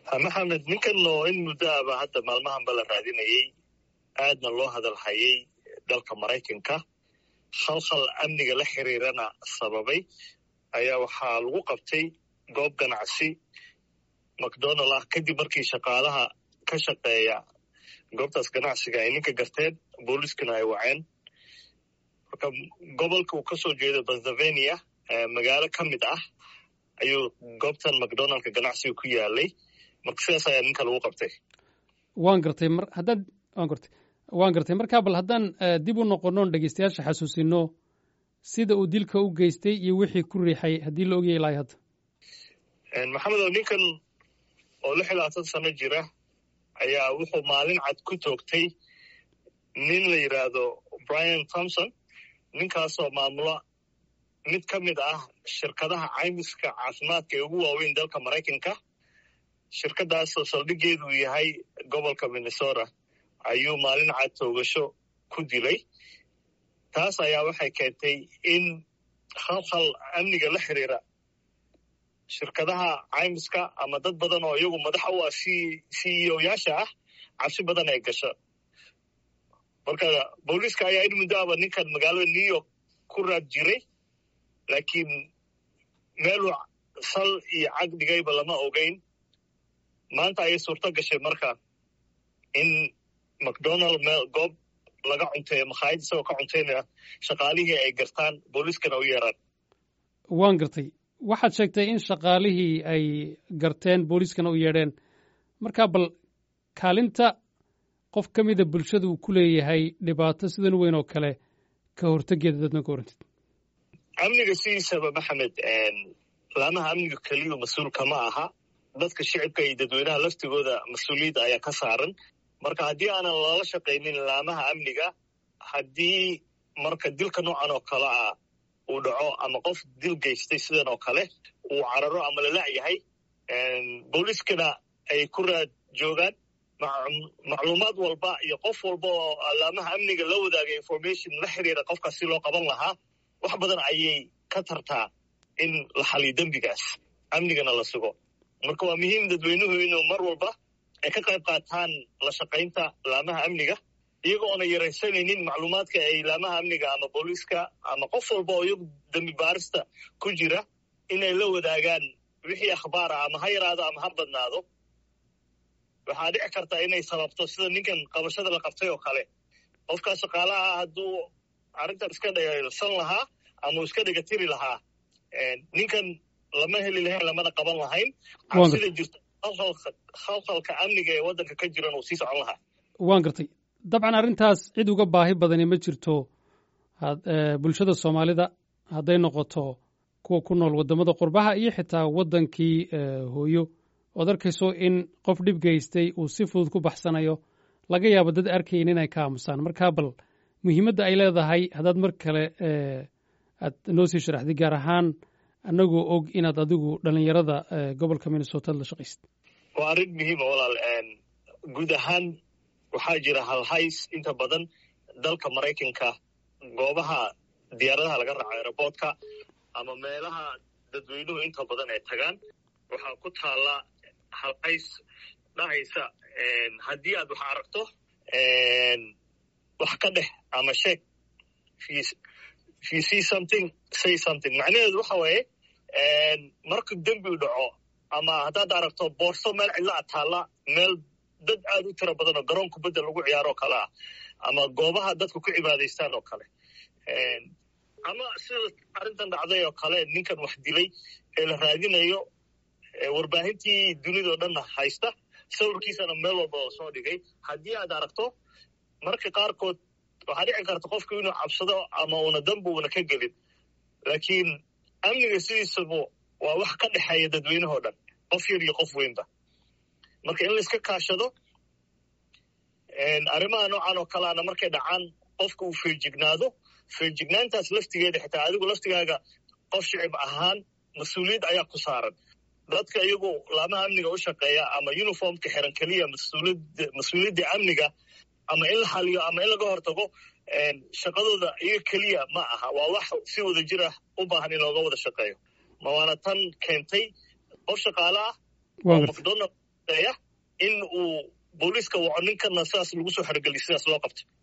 maxamed ninkan oo in muddo aba hadda maalmahanba la raadinayey aadna loo hadalhayay dalka maraykanka khalkhal amniga la xiriirana sababay ayaa waxaa lagu qabtay goob ganacsi macdonald ah kadib markii shaqaalaha ka shaqeeya goobtaas ganacsiga ay ninka garteen booliiskana ay waceen marka gobolka uu kasoo jeedo pennsylvania magaalo ka mid ah ayuu goobtan macdonaldka ganacsiga ku yaalay marka sidaas ayaa ninka lagu qabtay waan gartay mar haddaad waan gartay waan gartay markaa bal haddaan dib u noqonoon dhegeystayaasha xasuusino sida uu dilka u geystay iyo wixii ku riixay haddii la ogyahay ilaahay hadda maxamed oo ninkan oo lix iyo labaatan sano jira ayaa wuxuu maalin cad ku toogtay nin la yidhaahdo brian thomson ninkaasoo maamula mid ka mid ah shirkadaha caymiska caafimaadka ee ugu waaweyn dalka maraykanka shirkadaasoo saldhigeedu yahay gobolka minnesota ayuu maalin cad toogasho ku dilay taas ayaa waxay keentay in khalkhal amniga la xiriira shirkadaha caymiska ama dad badan oo iyagu madaxa u ah c c e o yaasha ah cabsi badan ay gasho marka booliiska ayaa in muddo aba ninkan magaalada new york ku raad jiray laakiin meeluu sal iyo cag dhigayba lama ogeyn maanta ayay suurto gashay marka in macdonald meel goob laga cunteeyo makhaayad isagoo ka cuntaynaya shaqaalihii ay gartaan booliiskana u yeeraan waan gartay waxaad sheegtay in shaqaalihii ay garteen booliiskana u yeedheen markaa bal kaalinta qof ka mida bulshada uu ku leeyahay dhibaato sidan weyn oo kale ka hortegeeda dadna ka warantid amniga sidiisaba maxamed laamaha amniga keliyu mas-uulka ma aha dadka shicibka iyo dadweynaha laftigooda mas-uuliyadda ayaa ka saaran marka haddii aanan loola shaqaynin laamaha amniga haddii marka dilka noocan oo kale ah uu dhaco ama qof dil geystay sidan oo kale uu cararo ama lalac yahay booliiskana ay ku raad joogaan macluumaad walba iyo qof walba oo laamaha amniga la wadaaga information la xiriira qofkaas si loo qaban lahaa wax badan ayay ka tartaa in la xaliyo dembigaas amnigana la sugo marka waa muhiim dadweynuhu inuu mar walba ay ka qayb qaataan la shaqaynta laamaha amniga iyaga oona yaraysanaynin macluumaadka ay laamaha amniga ama booliiska ama qof walba oo iyagu dembi baarista ku jira inay la wadaagaan wixii akhbaar ah ama ha yaraado ama ha badnaado waxaa dhici karta inay sababto sida ninkan qabashada la qabtay oo kale qofkaa shaqaalaha hadduu arrintan iska dhayalsan lahaa ama uu iska dhegatiri lahaa ninkan lama heli lahayn lamana qaban lahayn cabsida jirta khalkhalka amniga ee waddanka ka jiran uu sii socon lahaa waan gartay dabcan arrintaas cid uga baahi badani ma jirto bulshada soomaalida hadday noqoto kuwa ku nool waddamada qurbaha iyo xitaa waddankii hooyo ood arkayso in qof dhib geystay uu si fudud ku baxsanayo laga yaabo dad arkayn inay ka aamusaan markaa bal muhiimadda ay leedahay haddaad mar kale aad noo sii sharaxday gaar ahaan annagoo og inaad adigu dhallinyarada gobolka minnesota la shaqaysid waa arrin muhiima walaal guud ahaan waxaa jira halhays inta badan dalka maraykanka goobaha diyaaradaha laga raaco aeroboortka ama meelaha dadweynuhu inta badan ay tagaan waxaa ku taalla halhays dhahaysa haddii aad wax aragto wax ka dheh ama sheeg if you see something say something macnaheedu waxa waaye marka dembi u dhaco ama haddaad aragto boorso meel cidla a taalla meel dad aad u tiro badan oo garoon kubadda lagu ciyaaro oo kale ah ama goobaha dadku ku cibaadaystaan oo kale ama sida arrintan dhacday oo kale ninkan wax dilay ee la raadinayo warbaahintii dunidao dhanna haysta sawirkiisana meel walba oo soo dhigay haddii aad aragto marka qaarkood waxaa dhici karta qofku inuu cabsado ama una dambi una ka gelin laakiin amniga sidiisabu waa wax ka dhexeeya dadweynahoo dhan qof yar iyo qof weynba marka in layska kaashado arrimaha noocan oo kaleana markay dhacaan qofka uu feejignaado feejignaantaas laftigeeda xitaa adigu laftigaaga qof shicib ahaan mas-uuliyad ayaa ku saaran dadka iyagu laamaha amniga u shaqeeya ama uniformka xiran keliya mas-uuliyadda amniga ama in la xaliyo ama in laga hortago shaqadooda iyaga keliya ma aha waa wax si wada jir ah u baahan in looga wada shaqeeyo ma waana tan keentay qof shaqaale ah oo macdonald shaqeeya in uu booliiska waco ninkana sidaas lagu soo xerogeliy sidaas loo qabto